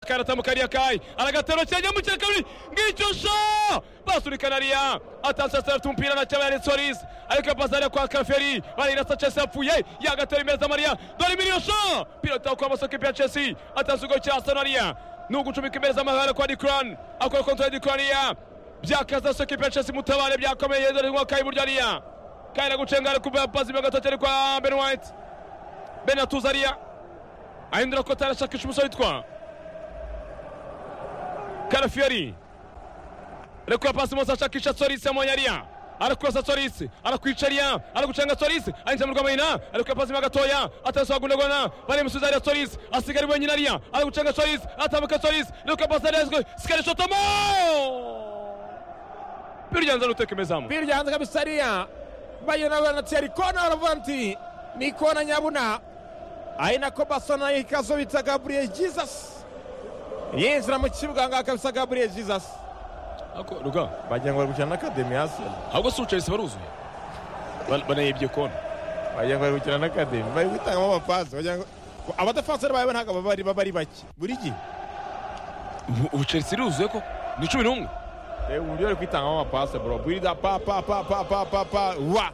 Karata mu kariya kayi aragatero cyajyamo cya kabiri ngicyo sho basuri kanariya atanse asarata umupira na cyaba yari Solis ariko pasare kwa Kaferi barirasa Chelsea yapfuye yagatera imbere za Maria dore miliyo sho pilota kwa masoko ya Chelsea atanse ugo cya Sonaria nugucumika imbere za Mahara kwa Dikran akora kontrole Dikrania byakaza soko ya Chelsea mutabare byakomeye dore ngo kayi burya ariya kayi gucengara kuba pasi bagatoke ari kwa Ben White Ben Atuzaria ahindura ko atarashakisha umusore witwa karafiyeri reka pasi munsi ashakisha sorisi amonyariya arakurasa sorisi arakwicariya aragucanga sorisi ayinjira mu rwamahina ariko pasi mo gatoya atarasogundagona baremusubiza ariya sorisi asigara wenyine ariya aragucanga sorisi atambuka sorisi reka pasi arezwe sikari shotomo biryanza n'utekemezamu Biryanza kabisa ria bayona wanatiari kona wanavanti ni kona nyabuna aina kobasona ikazo bita Gabriel Jesus yinjira mu kibuga ngaha kabisa Gabriel Jesus Ako, ruga bagira ngo bari gukina na Academy Arsenal ahubwo si ucayisi baruzuye Ban- banayibye kona bagira ngo bari gukina na Academy bari gutangamo amapasi bagira ngo abadafanseri bawe ntabwo baba ari- baba ari bake buri gihe ubu chelsea iruzuye ko ni cumi n'umwe reba uburyo bari kwitangamo amapasi bro bwirida pa pa pa pa pa pa pa wa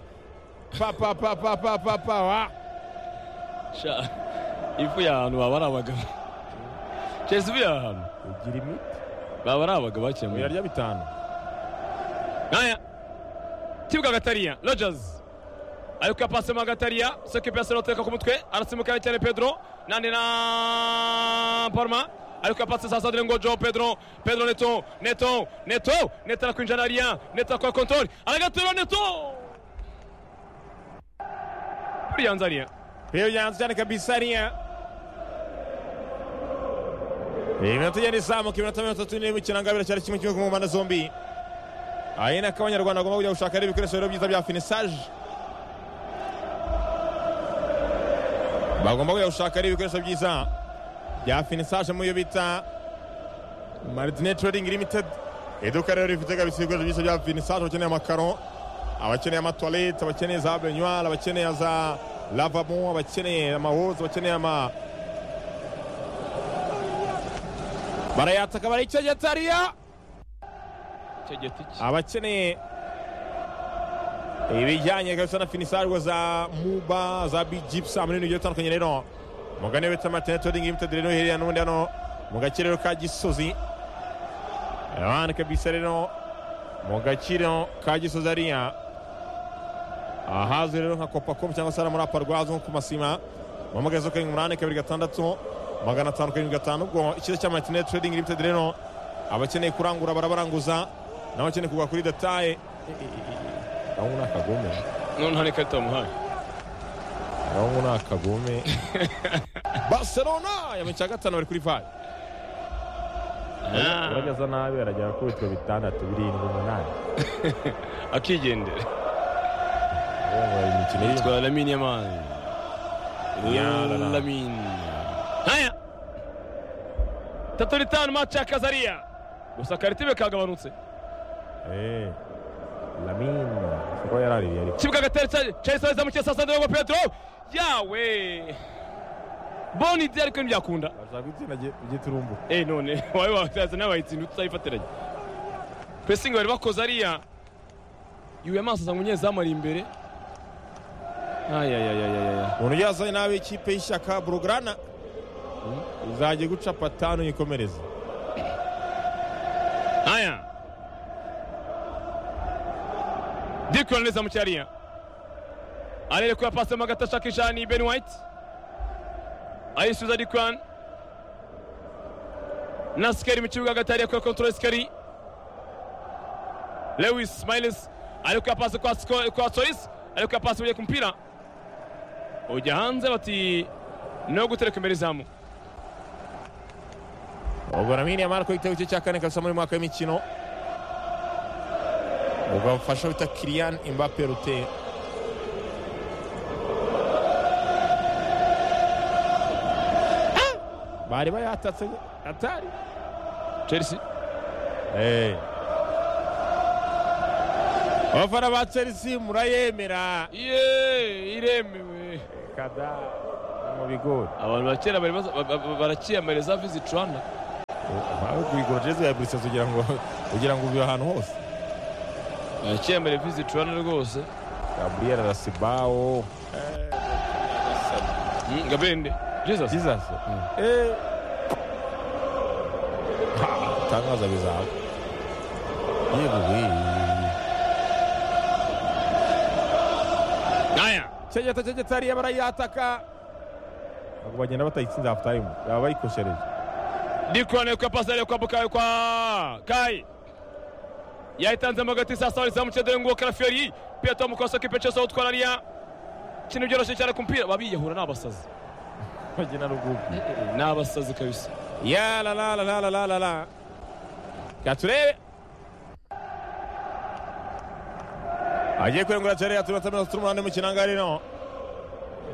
pa pa pa pa pa pa pa wa sha ifu y'ahantu baba ari abagabo chelsea ifu y'ahantu ugira imiti baba ari abagabo bakemuye birarya bitanu nkaya kibuga gatariya rogers ariko yapasemo gatariya sekipe yasero ateka ku mutwe arasimukana cyane pedro nandi na parma ariko yapase sasa dore ngo jo pedro pedro neto neto neto neto arakwinjira nariya neto arakora kontori aragatera neto buriya nzariya Hiyo yanza cyane kabisa riya iminota igenda izamuka iminota mirongo itatu n'irindwi ikirangabira cyari kimwe kimwe ku mpande zombi ahina ko abanyarwanda bagomba kujya gushaka rero ibikoresho rero byiza bya finisaje bagomba kujya gushaka rero ibikoresho byiza bya finisaje mu yo bita martine trading limited iduka rero rifite kabisa ibikoresho byiza bya finisaje bakeneye amakaro abakeneye amatuwarete abakeneye za benyuwari abakeneye za lavabo abakeneye amawoza abakeneye ama barayataka barayicyegetariya icyo giti ki abakeneye ibijyanye kabisa na finisajwe za muba za big gipsam n'ibintu bigiye bitandukanye rero mugane bita martin toding limited rero hirya n'ubundi hano mu gace rero ka gisozi abandi kabisa rero mu gace rero ka gisozi ariya ahazwi rero nka kopacom cyangwa se hariya muri aparwazi nko ku masima bamugaze karindwi umunani kabiri gatandatu magana atanu karindwi gatanu ubwo ikigo cya martin trading limited rero abakeneye kurangura barabaranguza n'abakeneye kugura kuri detaye ahubwo ni akagome none nta n'ikarita bamuhaye ahubwo ni akagome barcelona yamenye icya gatanu bari kuri vayi urageza nabi aragera kuri bitiro bitandatu birindwi umunani akigendera ubu bari mu mikino y'inzu yitwa lamine yamani Yarara. lamine nkaya tatu n'itanu mace ya kazariya gusa karitime kagabanutse eee lamine kuko yari aririye ariko kibuga gatera cyahise bazamu cya sasa ndongo petero yawe boni idi ariko ntibyakunda bashaka itsinda ugita urumbuka eh none wawe wazaza n'abayitsinda tutayifatiranye pesingi bari bakoze ariya yuye amaso asanga umunyezamu ari imbere ayayayayaya umuntu ugiye azanye nabi ikipe y'ishyaka burugurana izajya guca patanu yikomereze Haya. Dikon neza mu cyariya. Arere kuya pase mu gata shakisha ni Ben White. Ayisuza Dikon. Na Skeri mu kibuga hagati ariya kuya control Skeri. Lewis Smiles ari kuya pase kwa Sko- kwa Solis ari kuya pase ugiye ku mupira. Ujya hanze bati no gutereka imbere izamu. ubwo ramini yamara ko igitego cye cya kane kabisa muri uyu mwaka w'imikino ubwo afasha bita kiriyani imbape rute bari bayatatse atari Chelsea Eh. abafana ba chelsea murayemera ye iremewe kada mu bigori abantu ba kera bari baza- ba- ba- barakiyamariza viziti rwanda ntawe kuyigura jezi ya burisa kugira ngo kugira ngo ubibe ahantu hose yakemera vizi turane rwose gaburiyeri arasibawo Mm, gabende jesus jesus Eh. Ha, tangaza bizaba yeguwe aya cegeta cegeta hariya barayataka ntabwo bagenda batayitsinze hafu tayimu baba bayikoshereje ndikorane kwa pasare kwa bukayo kwa kai yahitanzemo agati sasa walizamu cedere ngo karaferi pia tom kosa kipecheso utwarania ikintu byoroshye cyane ku mupira babiyahura ni abasazi bagena rugugu ni abasazi kabisa ya la la la la la la la la katurebe agiye kurengura cariya tubanza mirongo itatu n'umunani mu kinangarino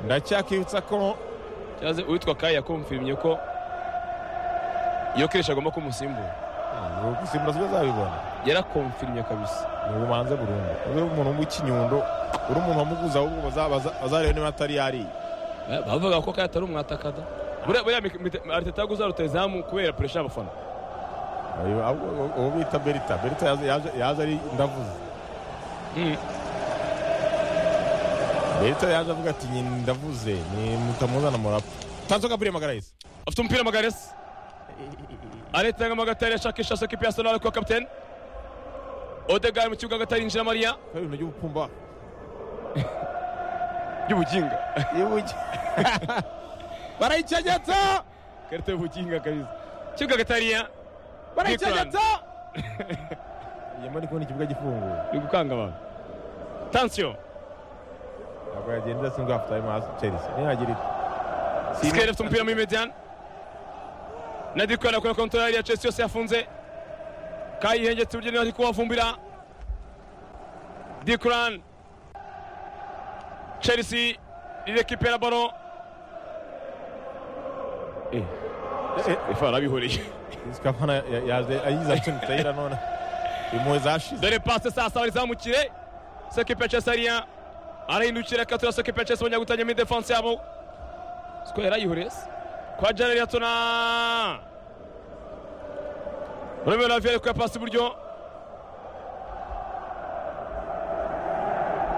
ndacyakibutsa ko cyaze uwitwa kai yakumfirimye ko iyo kirisha agomba kumusimbura gusimbura sibo azabibona yarakomfirimye kabisa ni ubumanza burundu uri umuntu w'ikinyundo uri umuntu wamuguza ahubwo baza- bazareba niba atari yariye Eh, bavuga ko kai atari umwatakada buriya buriya Mik- Mite- ariteta yaguze rutayizamu kubera puresha y'abafana Ayo, ahubwo uwo bita berita berita yaje- yaje- yaje ari ndavuze Mm. berita yaje avuga ati "Nyine ndavuze ni mutamuzana murapfa tanso gaburiye magarayisi afite umupira magaresi aritangamo agatari ashakisha sekipi ya sonali kuba kapitene odegari mu kibuga agatari yinjira mariya ibintu by'ubupfumba y'ubuginga barayicegetse karita y'ubuginga kabisa kibuga agatariya barayicegetse yamara ndi kubona ikibuga gifunguye uri gukanga abantu tansiyo ntabwo yagenda idasanzwe hafi tayimu hasi chelsea nihagira ite sikeli afite umupira muri mediyani nadikwana akora kontorari ya chelsea yose yafunze kayihengetse uburyo niba ari kuwavumbira dikuran chelsea rirekipera baro ifana bihuriye sikafana yaje ayiza tunitayira none impuhwe zashize dore pase sasa barizamukire sekipe cesariya arahindukira katura sekipe cesi bongera gutangira muri defanse yabo sikoro yarayihurese kwa janeri yatona romeo raviyeri kuya pasi iburyo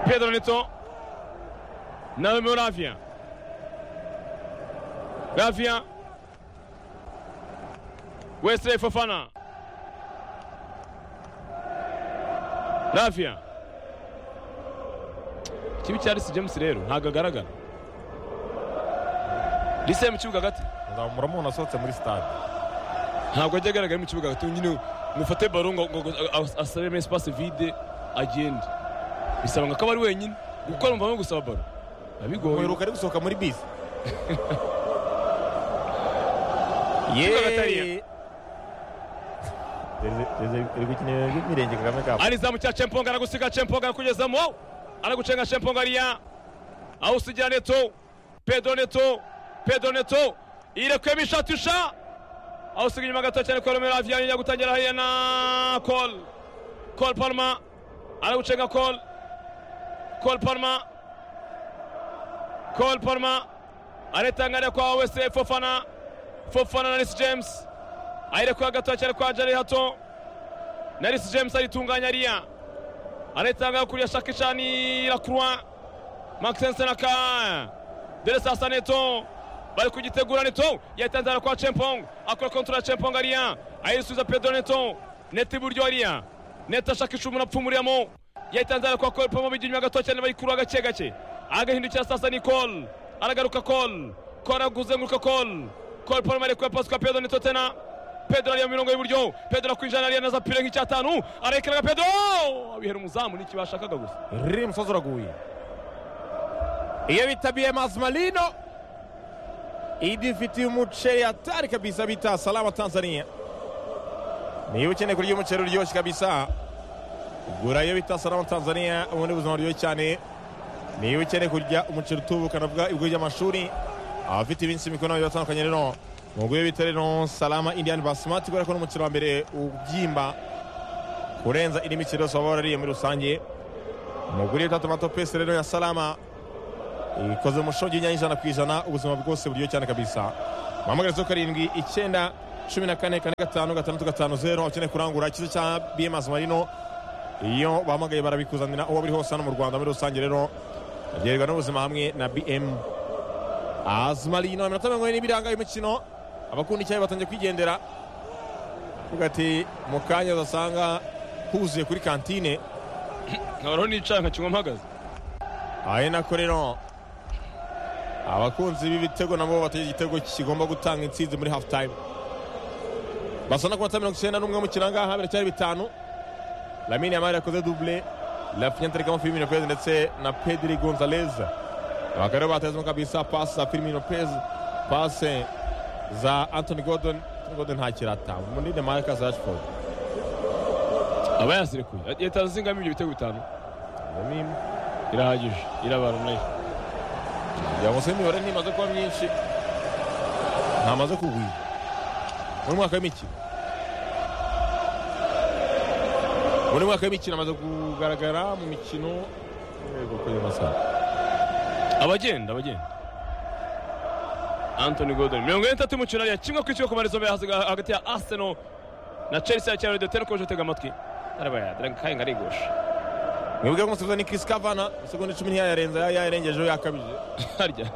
pedro neto na romeo raviya raviya wesley fofana rafiya ikibi cya risi james rero ntabwo agaragara risi mu kibuga hagati nzamura umuntu asohotse muri stade ntabwo ajya agaragara mu kibuga hagati nyine mufate baro ngo ngo- ngo as- asabemo espace vide agende bisaba ngo akaba ari wenyine gukora mvamo gusaba baro biba bigoye muheruka ari gusohoka muri bisi Gatariya. iri gukina ibintu by'imirenge kagame kapu alizamu cya chemponga aragusiga chemponga arakugezamo aragucenga chemponga ariya awusigira neto pedro neto pedro neto irekuyemo ishatusha awusiga inyuma gato cyane kwa romero avian yajya gutangira hariya na col col palma aragucenga col col palma col palma aritangariya kwa wese fofana fofana na nisi james ayirekuye gato cyane kwa jari hato Naris James alitunganya ria anaitanga kulia shakishani la Croix Maxence Naka Dele sasa Neto bari kugitegura Neto yatanzana kwa Chempong akora kontra Chempong aria ayisubiza Pedro Neto Neto iburyo aria Neto ashakisha umuntu apfumuriramo yatanzana kwa Cole Pomo biginywa gato cyane bari kurwa gake gake agahindukira sasa ni Cole aragaruka Cole Cole aguzenguruka Cole Cole Pomo ari kwa pass kwa Pedro Neto tena pedro ariya mirongo y'iburyo pedro akwinjana ariya na za pire nk'icyatanu arekeraga pedro abihera umuzamu n'iki bashakaga gusa riri musozi uraguye iyo bitabiye mazimalino idifitiye umuceri hatari kabisa bita salama tanzania niba ukeneye kurya umuceri uryoshye kabisa gura iyo bita salama tanzania ubundi buzima buryoshye cyane niba ukeneye kurya umuceri utubukana bwa ibigo by'amashuri abafite iminsi mikuru n'abagiye batandukanye rero nubwo iyo bita rero salama indian basimati kubera ko ni umuceri wa mbere ubyimba kurenza indi miceri yose waba warariye muri rusange mugure tatu mato pesi rero ya salama ikoze mu mushongi y'inyanya ijana ku ijana ubuzima bwose buryo cyane kabisa mpamagara zo karindwi icyenda cumi na kane kane gatanu gatandatu gatanu zeru abakeneye kurangura ikiza cya bms marino iyo bahamagaye barabikuzanira uwo buri hose hano mu rwanda muri rusange rero byerwa n'ubuzima hamwe na bm azumarino iminota mirongo ine n'ibiri hangaye umukino abakunda icyayi batangiye kwigendera avuga ati mu kanya udasanga huzuye kuri kantine nkabaraho nicaye nkakinywa mpagaze ahe nako rero abakunzi b'ibitego nabo batagira igitego kigomba gutanga intsinzi muri hafu tayime basa no kumata mirongo icyenda n'umwe mu kirangaha biracyari bitanu lamine yamari yakoze dubule lafinyantarikamo firmino pez ndetse na pedri gonzalez abagabo rero batezemo kabisa pasi za firmino pez pase za antoni godon godon ntakirata muri demarika rashford aba yasirekuye leta zingamo ibyo bitego bitanu Lamine. irahagije irabaronaye kugira ngo se imibare ntimaze kuba myinshi ntamaze kugwira muri mwaka w'imikino muri mwaka w'imikino amaze kugaragara mu mikino yego kuri ayo masaha abagenda abagenda antoni godoni mirongo ine n'itatu y'umukino ariya kimwe ku ikigo ku marezo hagati ya aseno na chelsea ya cyaro dotera ukomeje utega amatwi arabaya drankayinga arigosha mwebwe ko umusifuzi ni Chris Kavana isegonda icumi ntiyayarenza yayarengejeho yakabije harya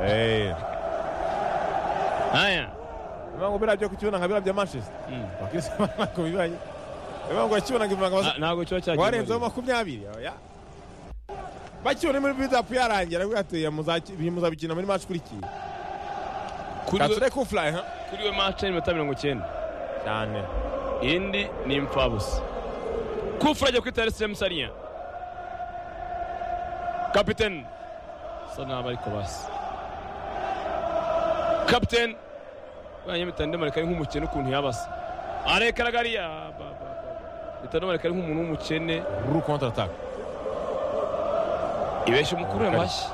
Eh, haya bivuga ngo birabyo ku kibuno nka birabya Manchester Mm. Ba Chris Kavana ko bibaye bivuga ngo yakibona ngo imvanga Na- ntabwo kiba cyagiye warenzeho makumyabiri oya. bakibona muri bidapu yarangira avuga ati "Muzaki- muzabikina muri match ikurikiye kuri we- kature kufurayi ha kuri we mace n'iminota mirongo icyenda cyane indi ni impfabusa kufura ajya kwita resitora musariya kapiteni asa naho ariko basi kapiteni banyamita ndamarika ari nk'umukene ukuntu yabasa arekaragariya leta ndamarika ari nk'umuntu w'umukene ruru kontra ataka ibeshya umukuru we mashyi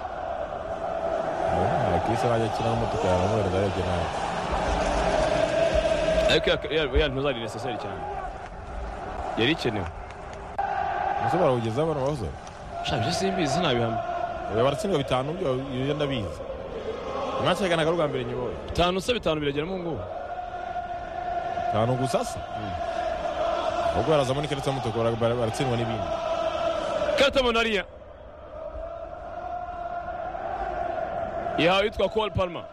Chris arajya akina n'umutuku yaramwohereza arebye nawe ariko ya ntuzari neseseri cyane yari ikenewe umusore barawugezaho bano bahoze shabye simbizi ntabihamya Oya, baratsindwa bitanu byo ibyo ndabizi mwacaganaga rwa mbere nyiboye bitanu se bitanu biragera mu ngubu bitanu gusa se ahubwo barazamo n'ikarita y'umutuku bara- bara- baratsindwa n'ibindi Kata Monaria. Ihawe yitwa Cole Palmer.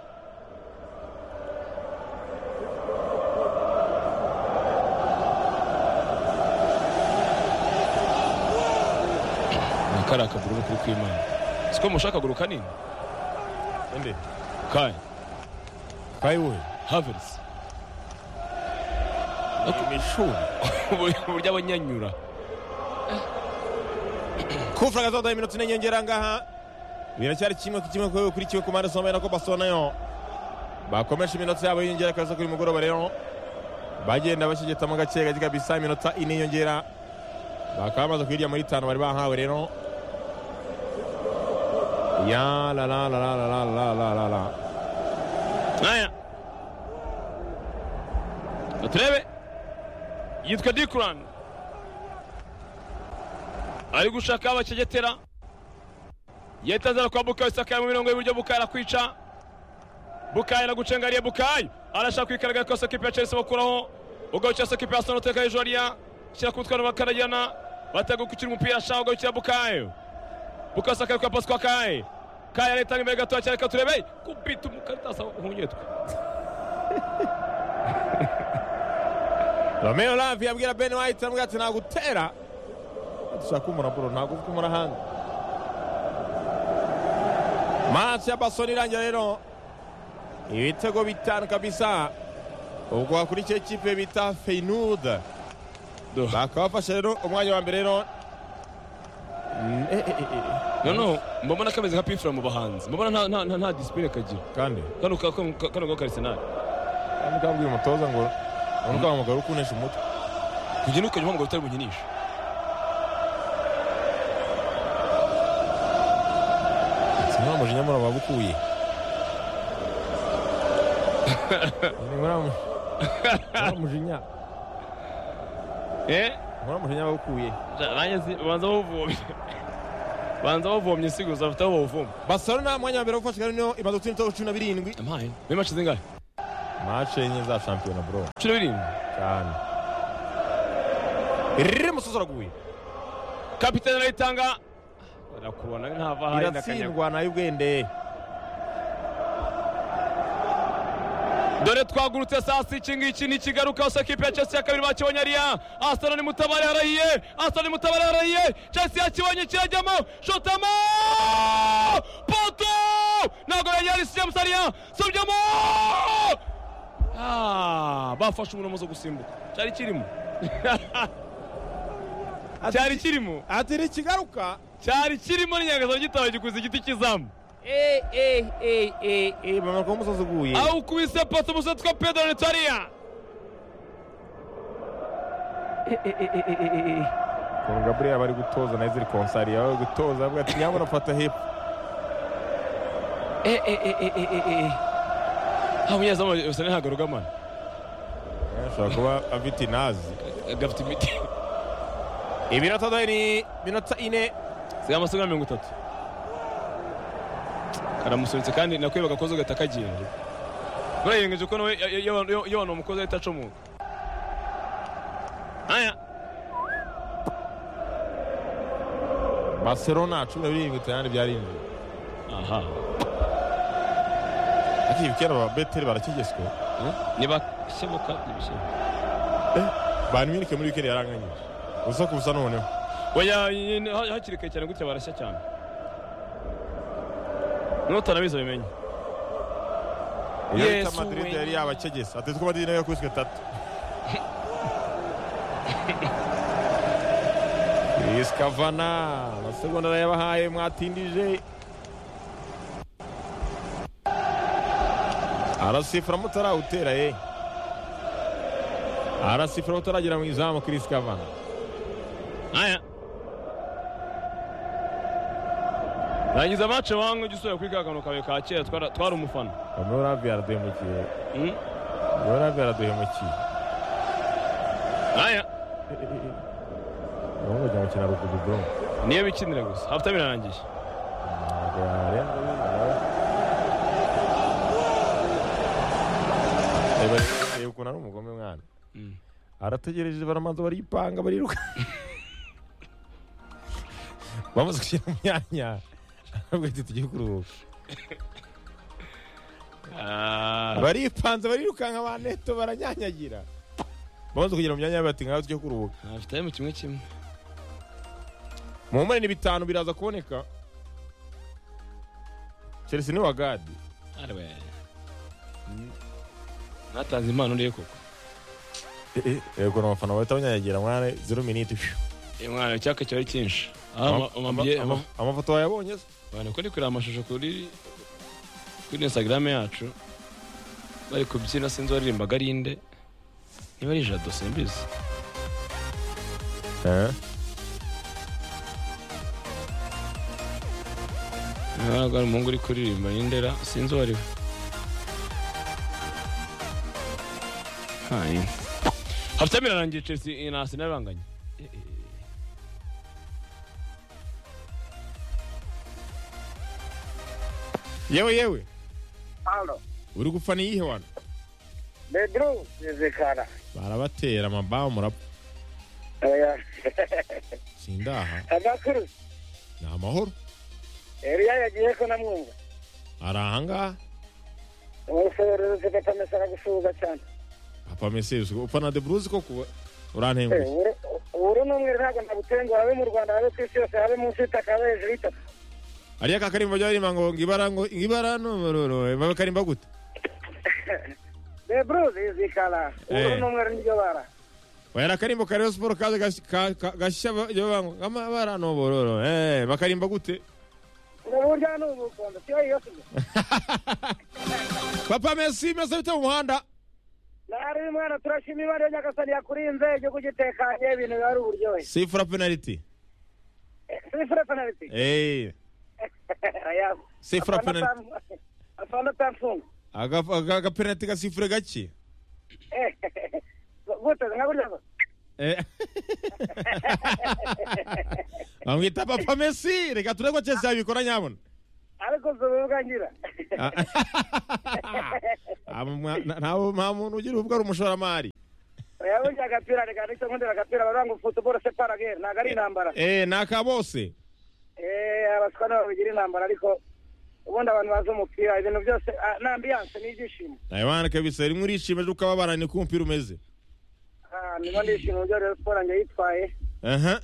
Nakari akaguru kuri kwimana. Siko mushaka akaguru kanini. ende Kai kayiwe Havertz. imishuri Uburyo abanyanyura. kufura kazodaye iminota ine nyongera ngaha biracyari kimwe ku kimwe kwewe kuri kimwe ku mpande zombi nako basona yo bakomeje iminota yabo y'inyongera kaza kuri mugoroba rero bagenda bashegetamo gake gake kabisa iminota ine y'inyongera bakaba bamaze kuyirya muri itanu bari bahawe rero ya la la la la la la la la la la Aya. Baturebe. Yitwa Dikuran. Ari gushaka abacegetera. Yetazara kwa Bukayo Saka mu mirongo y'uburyo Bukayo arakwica. Bukayo aragucengariye Bukayo. Arashaka kwikaraga kosa kipe ya Chelsea bakuraho. Ugarukiye kosa kipe ya Arsenal uteka hejuru hariya. Shyira ku mutwe bakarajyana. Batega gukira umupira ashaka ugarukira Bukayo. Bukayo Saka ari kwa Pascal Kaye. Kaye aretanga imbere gatoya cyane katurebe. Kupita umukaritasa hunyetwe. romeo lavi abwira ben white aramubwira ati nagutera dushaka kumura buro ntabwo uvuga umura hanze match ya basoni irangira rero ibitego bitanu kabisa ubwo hakurikiye ikipe bita feynud Do. bakaba bafashe rero umwanya wa mbere rero Mm, eh, eh, eh, eh. noneho mbabona kameze nka pifura mu bahanzi mbabona nta- nta- nta- nta disipurine kagira kandi kano ka- ka- kano ka karisenali kandi kabwira umutoza ngo unuka wamugara ukunesha umutwe kujya ntukajya uhamagara utari bunyinisha sinura umujinya muri ababukuye umujinya eh nkora umujinya babukuye rangiza banza bawuvomye banza bawuvomye siguza bafite aho bawuvoma barcelona umwanya wa mbere wafashe kandi niyo imaze gutsinda ibitego cumi na birindwi ampaye muri mace zingahe mace enye za shampiyona bro inshuro y'irindwi cyane riri musozi uraguye kapitani arayitanga arakurubona ntava ahari n'akanyago iratsindwa nayo ubwende dore twagurutse saa sita iki ngiki ntikigaruka hose kipe ya chelsea ya kabiri bakibonye ariya asana ni mutabare harahiye asana ni mutabare harahiye chelsea yakibonye kirajyamo shotamo poto ntabwo yanyarisi james ariya subyamo Ah, bafashe umuromo zo gusimbuka cyari kirimo cyari kirimo ati ntikigaruka cyari kirimo n'inyangazo gitabo gikuza igiti cy'izamu eee eee eee eee eee bamanuka umusozi uguye awukubise poto umusatsi twa pedro nitoriya ukuntu gaburiyeri aba ari gutoza nayo ziri konsari aba ari gutoza avuga ati nyabona fata hepfo nta munyezamu bisa ntabwo rugamana ashobora kuba afite inazi gafite imiti ibinota dore ni minota ine sigaye amasegonda mirongo itatu karamusunitse kandi nakwiye bagakoze ugahita kagenda buriya yirengeje ko nawe iyo- iyo- iyo- iyo abantu bamukoze ahita acomoka aya barcelona cumi na birindwi itanu byarinjiye aha ati ibikera ba beteri barakigezwe ntibashoboka ntibishoboka ba minike muri wikendi yaranganyije ubusa ku busa noneho oya iyi- iyi- ha- hakiri kare cyane gutya barashya cyane n'utanabizi bimenye iyo Yesu bita madrid we. yari yabakegese atletico madrid nayo yakubiswe tatu Luis Cavana amasegonda arayabahaye mwatindije arasifura mutarawutera ye arasifura mutaragera mu izamu Chris Cavana aya rangiza mace wangu ujya usubira kuri ka kantu kawe ka kera twara- twari umufana Romeo Lavia araduhemukiye Mm. Romeo Lavia araduhemukiye aya Romeo ajya gukina ruguru bro niyo bikinira gusa hafite birarangiye Ntabwo yarenga reba reba ukuntu ari umugome mwana Mm. arategereje baramanza baripanga bariruka bamaze gushyira mu myanya aravuga ati tugiye kuruhuka Ah, baripanze barirukanka ba neto baranyanyagira bamaze kugera mu myanya yabo bati ngaho tujye kuruhuka afite mu kimwe kimwe mu mpande ni bitanu biraza kuboneka chelsea ni wagadi Ari we. ntatanze impano uriye koko yego ni abafana bahita banyanyagira mwana zero miniti Eh, mwana icyaka cyari cyinshi Ama- Ah, umambwiye- ama- ama- amafoto wayabonye se abantu ko kureba amashusho kuri kuri instagram yacu bari kubyina sinzi waririmbaga ari inde niba ari jado simbizi ntabwo ari umuhungu uri kuririmba y'indera sinzi uwo ari we Hai. hafite birarangiye chelsea na arsenal banganye yewe yewe Halo, uri gupfa ni iyihe wano Bedru, zizikana. barabatera amabaho murapfa Oya, sindaha amakuru. ni amahoro Eliya yagiye ko namwumva. ari ahangaha Umusorerezi batamesa aragusuhuza cyane. papa mesesi upfa na deburuzi ko kuba Eh, urantengushye uru- Uru n'umwe ntabwo nagutenguha habe mu Rwanda habe ku isi yose habe munsi y'itaka habe hejuru y'itaka. ariya kakarimba bajya baririmba ngo ngibara ngo ngibara n'umuroro babe karimba gute Bedru, zizikana. Uru Eh. n'umwe niryo bara. oya ari akarimbo ka Rayon siporo kaza gash- ka- ka- gashya ba- bajya bavuga ngo ngamabara n'ubururu eh bakarimba gute Ubu burya ni ubukondo, siyo iyo sibyo. papa mesi mesi bita mu muhanda Nari mwana turashima Imana ya Nyagasani yakurinze igihugu gitekanye ibintu biba ari uburyohe. sifura penaliti Eh, Sifure penalty. eh Oya. Sifure Afana penalty. tam- afana tamfunga. Aga- aga- agapenaliti gasifure gake Eh, gute, nka burya ngo. Eh. bamwita papa mesi reka turebe ko cyose yabikora nyabona ariko zobe bwangira nta muntu ugira ubwo ari umushoramari oya burya agapira reka nicyo nkundira agapira baravuga ngo futuboro separa gere ntabwo ari intambara eh ni aka bose Eh, abaswa nabo bagira intambara ariko ubundi abantu bazi umupira ibintu byose ah, na ambiyanse ni ibyishimo nawe bana kabisa rimwe urishima ukababara ni ko umupira umeze Ah, niba ndishima uburyo rero siporo njye yitwaye aha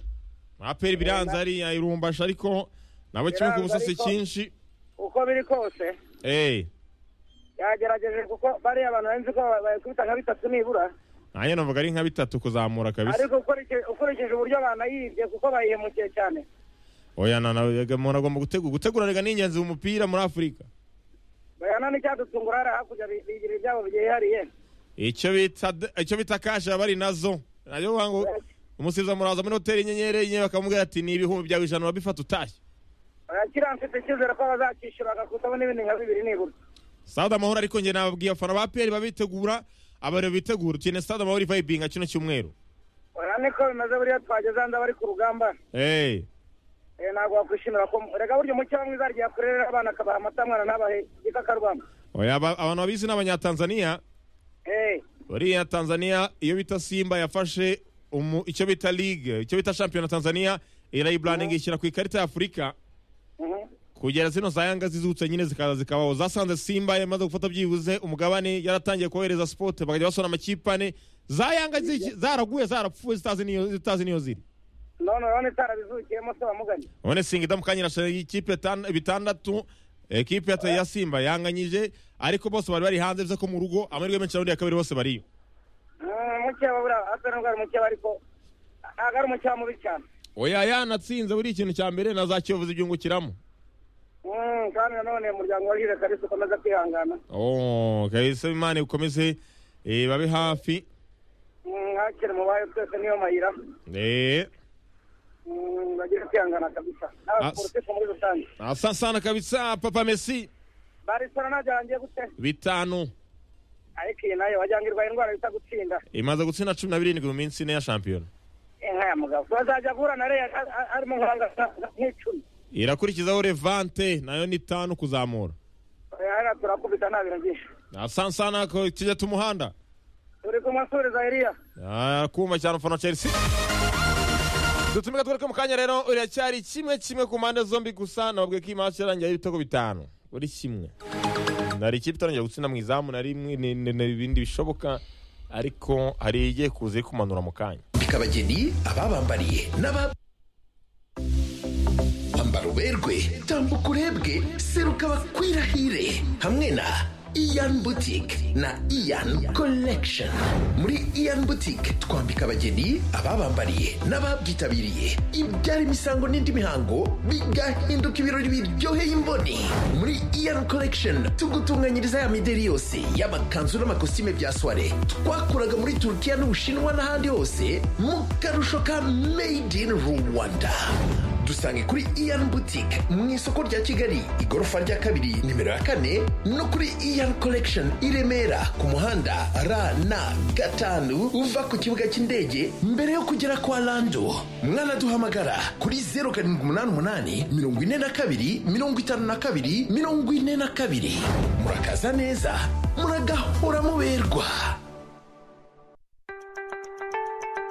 aperi biranze hariya irumbasha ariko nabo kimwe ku Biranze busasi ariko- cyinshi uko biri kose eh yagerageje kuko bariya abantu benzi ko bakubita nka bitatu nibura nanjye numvaga ari nka bitatu kuzamura kabisa ariko ukurikije- ukurikije uburyo banayibye kuko bayihemukiye cyane oya na- na- umuntu agomba gutegura guteguranirwa ni ingenzi mu mupira muri afurika bayana n'icyadutungura hariya hakurya bi- bigira ibyabo byihariye icyo bita de- icyo bita kasha bari nazo nayo bavuga ngo umusiza muraza muri hoteli inyenyeri inyenyeri bakamubwira ati ni ibihumbi byawe ijana urabifata utashye kirangira mfite icyizere ko bazacyishyura bagakutamo n'ibindi nka bibiri nibura stade amahoro ariko njye nababwiye abafana ba peri babitegura abareba bitegura ukeneye stade amahoro vayibinga kino cyumweru oya niko bimeze buriya twageze hanze bari ku rugamba eee Eh, ntabwo wakwishimira ko reka burya umucyo bamwe izarya yakurere abana akabaha amata mwana ntabahe igikakarubamba oya aba- abantu babizi ni abanyatanzania Eh, buriya tanzania iyo bita simba yafashe umu- icyo bita ligue icyo bita shampiyona tanzania irayibrandinga ishyira ku ikarita ya afurika mhm. kugera zino za yanga zizutse nyine zikaza zikabaho zasanze simba yamaze gufata byibuze umugabane yaratangiye kohereza sipote bakajya basora amakipe ane za yanga ziki- zaraguye zarapfuye zitazi n'iyo- zitazi niyo ziri none urabona itarabizukiyemo se bamuganye none singida mukanyirasha ikipe tan- bitandatu ekipe ya- ya simba yanganyije ariko bose bari bari hanze bize ko mu rugo amahirwe menshi raundi ya kabiri bose bariyo Mm, mukeba buriya asa n'ubwo ari umukeba ariko ntabwo ari umukeba mubi cyane oya yanatsinze buri ikintu cya mbere na za kiyovu zibyungukiramo Mm, kandi nanone umuryango wa hire karisa ukomeza kwihangana Oh, kabisa imana ikomeze eh, babe hafi Mm, hakiri mu bayo twese niyo mayira Eh, Mm, bagire kwihangana kabisa Ah, n'abaporotisi muri rusange asa sana kabisa papa messi barisora ntabyo yarangiye gute bitanu ariko iyi nayo wagira ngo irwaye indwara bita gutsinda imaze gutsinda cumi na birindwi mu minsi ine ya shampiyona inka ya mugabo bazajya guhura na reya harimo nk'anga- nk'icumi irakurikizaho levante nayo ni itanu kuzamura hariya turakubita nta bintu byinshi asa sana ko kijya tumuhanda turi kumusuriza eliya kumva cyane ufana chelsea dutumika twereke mu kanya rero iracyari kimwe kimwe ku mpande zombi gusa nababwiye ko imanza irangiye ibitego bitanu buri kimwe nari ikipe itangiye gutsinda mu izamu na rimwe ni- ni- ni ibindi bishoboka ariko hari igiye kuza iri kumanura mu kanya abageni ababambariye n'aba ambara uberwe tambuka urebwe seruka bakwirahire hamwe na iyan boutique na iyan collection muri iyan boutique twambika abageni ababambariye n'ababyitabiriye ibyara imisango n'indi mihango bigahinduka ibirori biryoheye imboni muri iyan collection tugutunganyiriza ya mideri yose y'amakanzu n'amakositime bya soiree twakuraga muri turukiya n'ubushinwa n'ahandi hose mu karusho ka made in rwanda dusange kuri iyan boutique mu isoko rya kigali igorofa rya kabiri nimero ya kane no kuri iyan collection i remera ku muhanda rn gatanu uva ku kibuga cy'indege mbere yo kugera kwa lando mwanaduhamagara kuri 0788 42 52 42 murakaza neza muragahora muberwa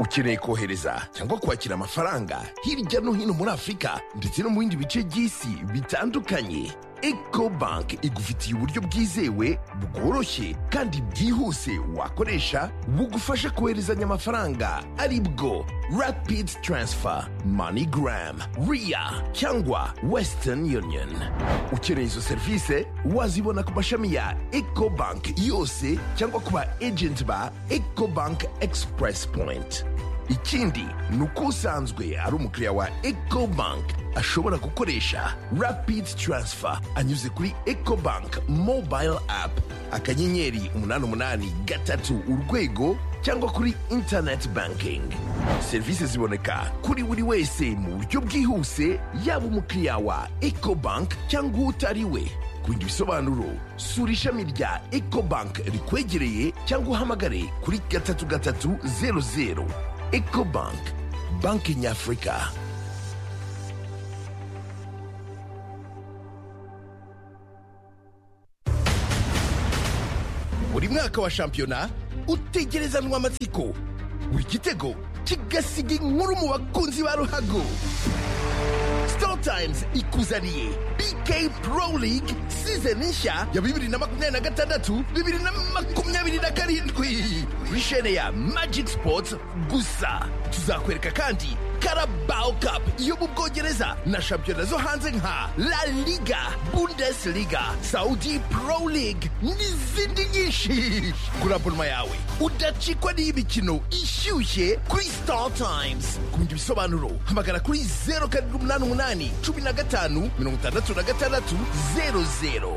ukeneye kohereza cyangwa kwakira amafaranga hirya no hino muri afurika ndetse no mu bindi bice by'isi bitandukanye eco bank igufitiye uburyo bwizewe bworoshye kandi bwihuse wakoresha bugufasha koherezanya amafaranga ari bwo rapid transfer moneygram ria cyangwa western union ukeneye izo serivisi wazibona ku mashami ya eco bank yose cyangwa ku ba agent ba eco bank express point ikindi ni uko usanzwe ari umukiriya wa ecobank ashobora gukoresha rapid transfer anyuze kuri ecobank mobile app akanyenyeri umunani umunani gatatu urwego cyangwa kuri internet banking serivisi ziboneka kuri buri wese mu buryo bwihuse yaba umukiriya wa ecobank cyangwa utari we ku bindi bisobanuro sura ishami rya ecobank rikwegereye cyangwa uhamagare kuri gatatu gatatu zeru zeru ecobank banki nyafurika buri mwaka wa shampiyona utegerezanwa amatsiko buri gitego kigasiga inkuru mu bakunzi ba ruhago Star Times ikuzaniye BK Pro League season nshya ya bibiri na makumyabiri na gatandatu bibiri na makumyabiri na karindwi kuri shene ya Magic Sports gusa tuzakwereka kandi Carabao Cup yo mu Bwongereza na shampiyona zo hanze nka La Liga, Bundesliga, Saudi Pro League n'izindi nyinshi kuri abonoma yawe udacikwa n'iy'imikino ishyushye kuri Star Times ku bindi bisobanuro hamagara kuri zeru karindwi umunani umunani cumi na gatanu mirongo itandatu na gatandatu zeru zeru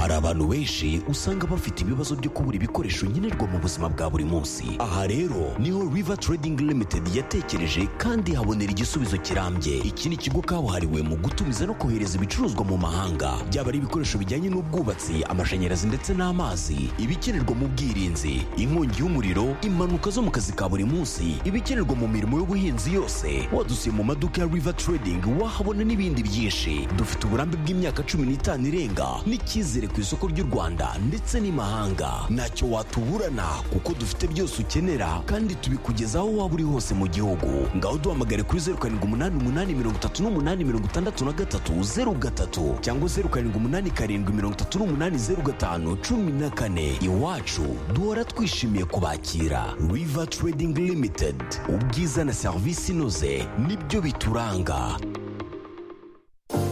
hari abantu benshi usanga bafite ibibazo byo kubura ibikoresho nkenerwa mu buzima bwa buri munsi aha rero niho river trading limited yatekereje kandi habonera igisubizo kirambye iki ni ikigo kabuhariwe mu gutumiza no kohereza ibicuruzwa mu mahanga byaba ari ibikoresho bijyanye n'ubwubatsi amashanyarazi ndetse n'amazi ibikenerwa mu bwirinzi inkongi y'umuriro impanuka zo mu kazi ka buri munsi ibikenerwa mu mirimo y'ubuhinzi yose wadusiye mu maduka ya river trading wahabona n'ibindi byinshi dufite uburambe bw'imyaka cumi n'itanu irenga n'icyizere ku isoko ry'u rwanda ndetse n'imahanga ntacyo watuburana kuko dufite byose ukenera kandi tubikugeza aho waba uri hose mu gihugu ngaho duhamagare kuri zeru karindwi umunani umunani mirongo itatu n'umunani mirongo itandatu na gatatu zeru gatatu cyangwa zeru karindwi umunani karindwi mirongo itatu n'umunani zeru gatanu cumi na kane iwacu duhora twishimiye kubakira river trading limited ubwiza na serivisi inoze nibyo bituranga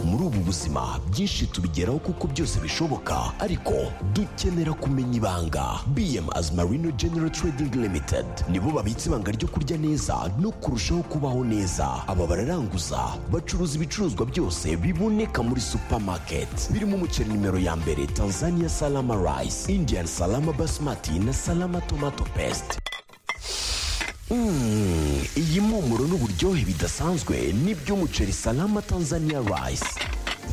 muri ubu buzima byinshi tubigeraho kuko byose bishoboka ariko dukenera kumenya ibanga bm as marino general trading limited nibo babitse ibanga ryo kurya neza no kurushaho kubaho neza aba bararanguza bacuruza ibicuruzwa byose biboneka muri supermarket birimo umuceri nimero ya mbere tanzania salama rice indian salama basmati na salama tomato paste Mm, iyi mpumuro n'uburyohe bidasanzwe ni by'umuceri salama tanzania rice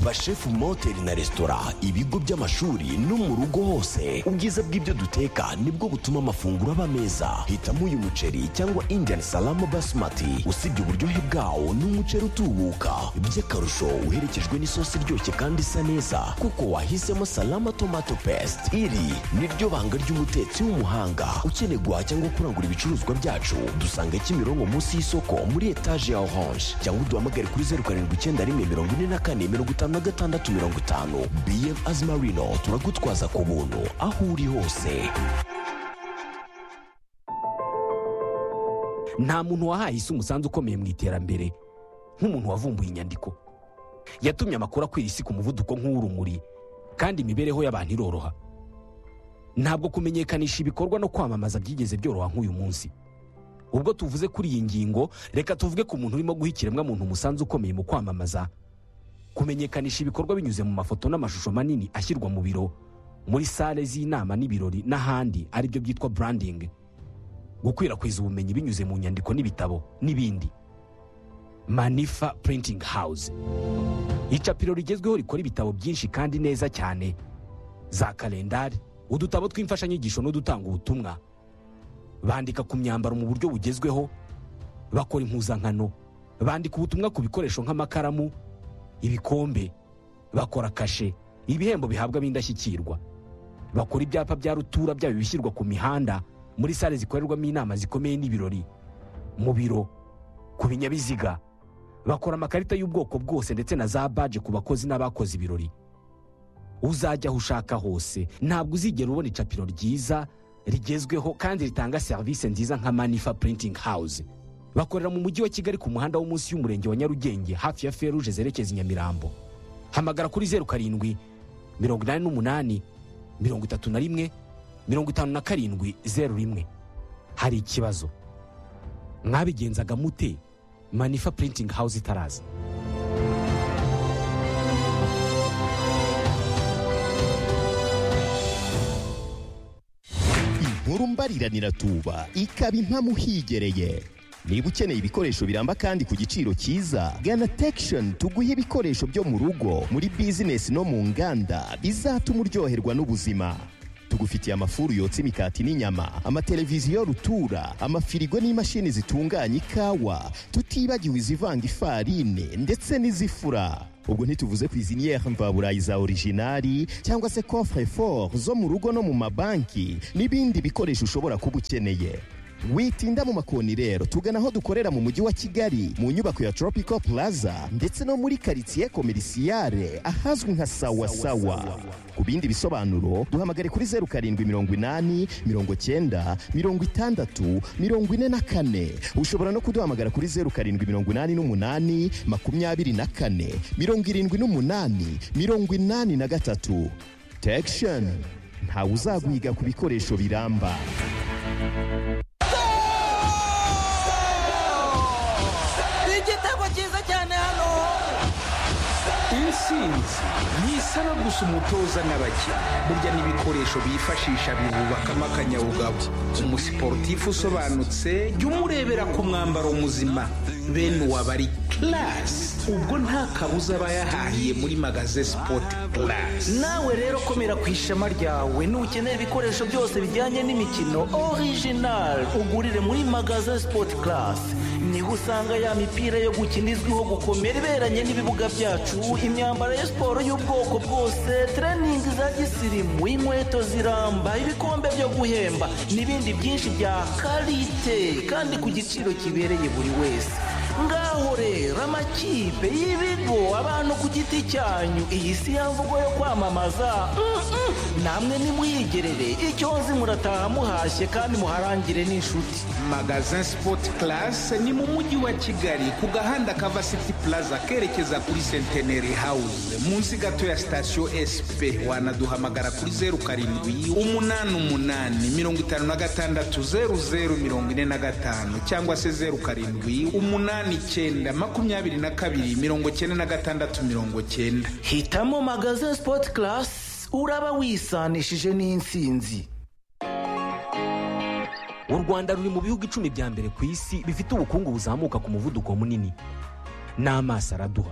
bashefu mu mahoteli na resitora ibigo by'amashuri no mu rugo hose ubwiza bw'ibyo duteka nibwo butuma amafunguro aba meza hitamo uyu muceri cyangwa indian salama basmati usibye uburyohe bwawo ni umuceri utubuka by'akarusho uherekejwe n'isosi iryoshye kandi isa neza kuko wahisemo salama tomato paste iri niryo banga ry'umutetsi w'umuhanga ukeneye guhaha cyangwa kurangura ibicuruzwa byacu dusanga kimironko munsi y'isoko muri etaje ya orange cyangwa uduhamagare kuri zeru karindwi icyenda rimwe mirongo ine na kane mirongo itanu na gatandatu mirongo itanu bm azimarino turagutwaza ku buntu aho uri hose nta muntu wahaye isi umusanzu ukomeye mu iterambere nk'umuntu wavumbuye inyandiko yatumye amakuru akwira isi ku muvuduko nk'uw'urumuri kandi imibereho y'abantu iroroha ntabwo kumenyekanisha ibikorwa no kwamamaza byigeze byoroha nk'uyu munsi ubwo tuvuze kuri iyi ngingo reka tuvuge ku muntu urimo guha ikiremwamuntu umusanzu ukomeye mu kwamamaza kumenyekanisha ibikorwa binyuze mu mafoto n'amashusho manini ashyirwa mu biro muri sale z'inama n'ibirori n'ahandi aribyo byitwa branding gukwirakwiza ubumenyi binyuze mu nyandiko n'ibitabo n'ibindi manifa printing house icapiro rigezweho rikora ibitabo byinshi kandi neza cyane za kalendari udutabo tw'imfashanyigisho n'udutanga ubutumwa bandika ku myambaro mu buryo bugezweho bakora impuzankano bandika ubutumwa ku bikoresho nk'amakaramu ibikombe bakora kashe ibihembo bihabwa ab'indashyikirwa bakora ibyapa bya rutura byaba ibishyirwa ku mihanda muri sale zikorerwamo inama zikomeye n'ibirori mu biro ku binyabiziga bakora amakarita y'ubwoko bwose ndetse na za baje ku bakozi n'abakoze ibirori uzajya aho ushaka hose ntabwo uzigera ubona icapiro ryiza rigezweho kandi ritanga serivisi nziza nka manifa printing house bakorera mu mujyi wa kigali ku muhanda wo munsi y'umurenge wa nyarugenge hafi ya feruje zerekeza i nyamirambo hamagara kuri zeru karindwi mirongo inani n'umunani mirongo itatu na rimwe mirongo itanu na karindwi zeru rimwe hari ikibazo mwabigenzaga mute manifa printing house itaraza inkuru mbariranira tuba ikaba impamo uhigereye niba ukeneye ibikoresho biramba kandi ku giciro cyiza gana tekishoni tuguhe ibikoresho byo mu rugo muri bizinesi no mu nganda bizatuma uryoherwa n'ubuzima tugufitiye amafuru yotsa imikati n'inyama amateleviziyo rutura amafirigo n'imashini zitunganya ikawa tutibagiwe izivanga ifarine ndetse n'izifura ubwo ntituvuze cuisinière mvaburayi za originari cyangwa se coffre fort zo mu rugo no mu mabanki n'ibindi bikoresho ushobora kuba ukeneye witinda mu makoni rero tugana aho dukorera mu mujyi wa kigali mu nyubako ya tropical plaza ndetse no muri karitsiye komerisiyare ahazwi nka sawasawa ku bindi bisobanuro duhamagare kuri zeru karindwi mirongo inani mirongo cyenda mirongo itandatu mirongo ine na kane ushobora no kuduhamagara kuri zeru karindwi mirongo inani n'umunani makumyabiri na kane mirongo irindwi n'umunani mirongo inani na gatatu tekisheni ntawe uzaguhiga ku bikoresho biramba igitego cyiza cyane hano intsinzi ni isaba gusa umutoza n'abakinnyi burya n'ibikoresho bifashisha bibubakamo akanyabugabo umusiporutifu usobanutse jya umurebera ku mwambaro muzima bene uwaba ari karasi ubwo nta kabuza aba yahahiye muri magaze sipoti karasi nawe rero komera ku ishema ryawe nukeneye ibikoresho byose bijyanye n'imikino orijinali ugurire muri magaze sipoti karasi niho usanga ya mipira yo gukina izwiho gukomera iberanye n'ibibuga byacu imyambaro ya siporo y'ubwoko bwose tereningi za gisirimu inkweto ziramba ibikombe byo guhemba n'ibindi byinshi bya karite kandi ku giciro kibereye buri wese ngaho rero amakipe y'ibigo abantu ku giti cyanyu iyi si ya mvugo yo kwamamaza Mm-mm. namwe nimuyigerere icyo nzi murataha muhashye kandi muharangire n'inshuti magazin sipoti karasi ni mu mujyi wa kigali ku gahanda kava siti puraza kerekeza kuri senteneri hawuze munsi gato ya sitasiyo esipe wanaduhamagara kuri zeru karindwi umunani umunani mirongo itanu na gatandatu zeru zeru mirongo ine na gatanu cyangwa se zeru karindwi umunani icyenda makumyabiri na kabiri mirongo cyenda na gatandatu mirongo cyenda hitamo magaze sipoti karasi uraba wisanishije n'insinzi u rwanda ruri mu bihugu icumi bya mbere ku isi bifite ubukungu buzamuka ku muvuduko munini n'amaso araduha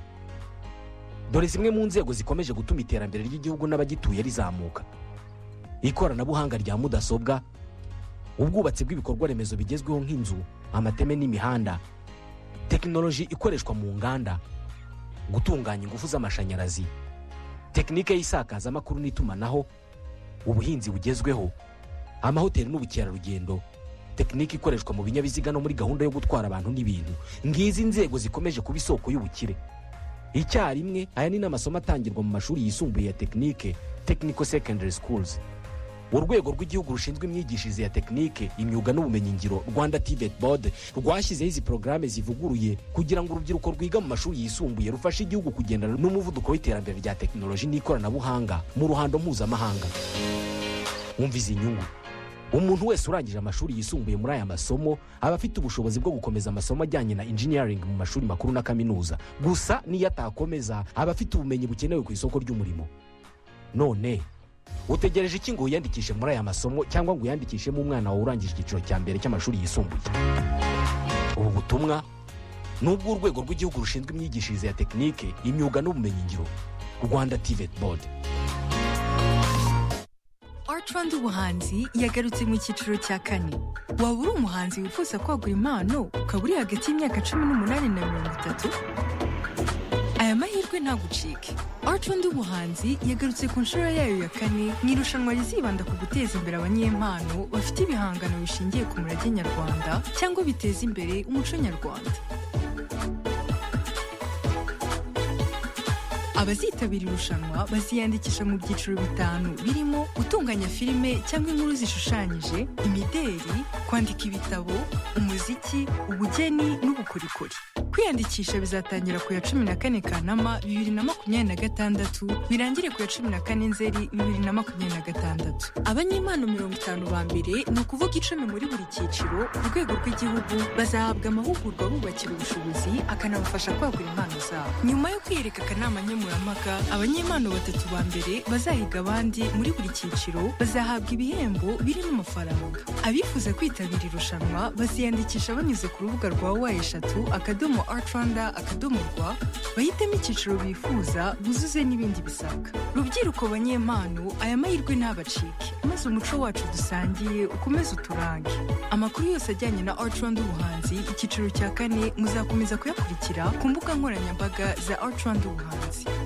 dore zimwe mu nzego zikomeje gutuma iterambere ry'igihugu n'abagituye rizamuka ikoranabuhanga rya mudasobwa ubwubatsi bw'ibikorwa remezo bigezweho nk'inzu amateme n'imihanda tekinoloji ikoreshwa mu nganda gutunganya ingufu z'amashanyarazi tekinike y'isakazamakuru n'itumanaho ubuhinzi bugezweho amahoteli n'ubukerarugendo tekinike ikoreshwa mu binyabiziga no muri gahunda yo gutwara abantu n'ibintu ngizi nzego zikomeje kuba isoko y'ubukire icyarimwe aya ni n'amasomo atangirwa mu mashuri yisumbuye ya tekinike technical secondary schools urwego rw'igihugu rushinzwe imyigishirize ya tekinike imyuga n'ubumenyingiro rwanda tibet board rwashyizeho izi porogaramu zivuguruye kugira ngo urubyiruko rwiga mu mashuri yisumbuye rufashe igihugu kugendana n'umuvuduko w'iterambere rya tekinoloji n'ikoranabuhanga mu ruhando mpuzamahanga wumva izi nyungu umuntu wese urangije amashuri yisumbuye muri aya masomo aba afite ubushobozi bwo gukomeza amasomo ajyanye na engineering mu mashuri makuru na kaminuza gusa n'iyo atakomeza aba afite ubumenyi bukenewe ku isoko ry'umurimo none utegereje iki ngo wiyandikishe muri aya masomo cyangwa ngo uyandikishemo umwana wawe urangije icyiciro cya mbere cy'amashuri yisumbuye ubu butumwa ni ubw'urwego rw'igihugu rushinzwe imyigishirize ya tekinike imyuga n'ubumenyingiro rwanda tivet board Artrand ubuhanzi yagarutse mu cyiciro cya kane waba uri umuhanzi wifuza kwagura impano ukaba uri hagati y'imyaka cumi n'umunani na mirongo itatu aya mahirwe ntagucike Artrand ubuhanzi yagarutse ku nshuro yayo ya kane mu irushanwa rizibanda ku guteza imbere abanyempano bafite ibihangano bishingiye ku murage nyarwanda cyangwa biteza imbere umuco nyarwanda abazitabira irushanwa baziyandikisha mu byiciro bitanu birimo gutunganya filime cyangwa inkuru zishushanyije imideri kwandika ibitabo umuziki ubugeni n'ubukorikori kwiyandikisha bizatangira ku ya cumi na kane kanama bibiri na makumyabiri na gatandatu birangire ku ya cumi na kane nzeri bibiri na makumyabiri na gatandatu abanyempano mirongo itanu ba mbere ni ukuvuga icumi muri buri cyiciro ku rwego rw'igihugu bazahabwa amahugurwa bubakira ubushobozi akanabafasha kwagura impano zabo nyuma yo kwiyereka akanama nkemurampaka abanyempano batatu ba mbere bazahiga abandi muri buri cyiciro bazahabwa ibihembo birimo amafaranga abifuza kwitabira irushanwa baziyandikisha banyuze ku rubuga rwa wa eshatu akadomo art rwanda akadomo rwa bahitemo icyiciro bifuza buzuze n'ibindi bisabwa rubyiruko banyempano aya mahirwe ntabacike maze umuco wacu dusangiye ukomeze uturange amakuru yose ajyanye na art rwanda ubuhanzi icyiciro cya kane muzakomeza kuyakurikira ku mbuga nkoranyambaga za art rwanda ubuhanzi